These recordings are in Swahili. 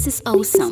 This is awesome.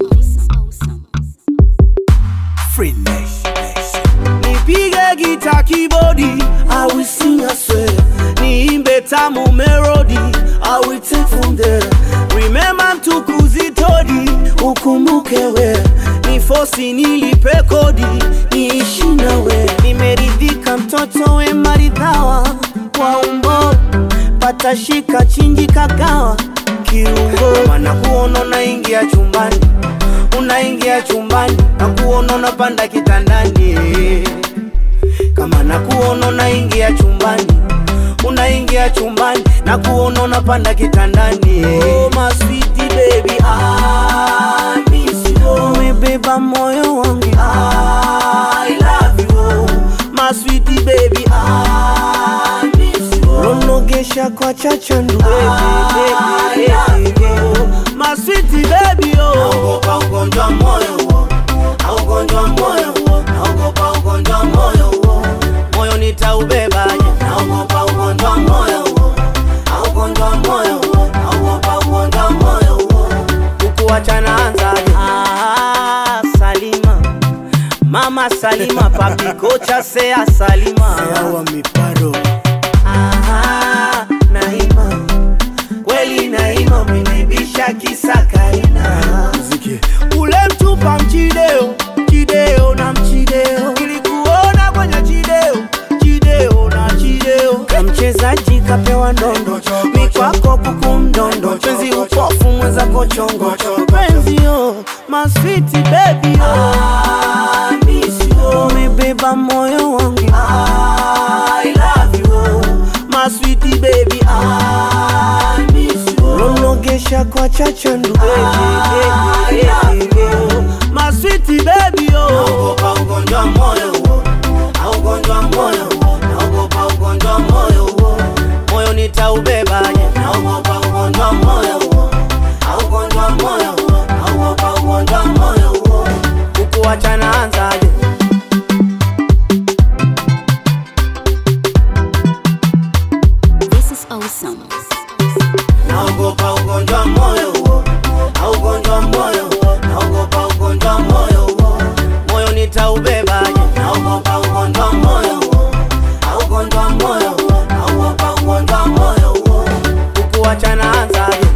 Free Nation. nipige gita kibodi I will sing a swear niimbe tamu melody I will take from there remember mtukuzi todi ukumbuke we ni fosi nilipe kodi niishi nawe nimeridhika mtoto we maridhawa kwa umbo patashika chinji kagawa kiungo mana kuona unaingia chumbani unaingia chumbani na kuona unapanda kitandani kama na kuona unaingia chumbani unaingia chumbani na kuona unapanda kitandani oh, my sweetie baby I miss you umebeba moyo wangu I love you my sweetie baby I miss you ronogesha kwa chachandu baby, baby, baby. my sweetie baby oh naogopa ugonjwa moyo huo na ugonjwa moyo huo naogopa ugonjwa moyo huo moyo nitaubebaje naogopa ugonjwa moyo huo na ugonjwa moyo huo naogopa ugonjwa moyo huo kukuachana anzaje ah, Salima mama Salima papi kocha sea Salima Sawa miparo. Ah, Naima kweli Naima umenibisha kisa Karina Mziki. ule mtupa mchideo chideo na mchideo ilikuona kwenye chideo chideo na chideo ka mchezaji kapewa ndondo mikwako kuku mdondo penzi upofu mwenzako chongo penzi yo maswiti bebi umebeba moyo wangu I love you my sweetie baby I miss you ronogesha kwa chachandu baby, baby, baby. my sweetie baby oh naogopa ugonjwa moyo huo na ugonjwa moyo huo naogopa ugonjwa moyo huo moyo nitaubebaje naogopa ugonjwa moyo huo na ugonjwa moyo huo naogopa ugonjwa moyo huo kukuachana anzaje This is awesome. naogopa ugonjwa moyo huo na ugonjwa moyo huo naogopa ugonjwa moyo huo moyo nitaubebaje naogopa ugonjwa moyo huo na ugonjwa moyo huo naogopa ugonjwa moyo huo kukuachana anzaje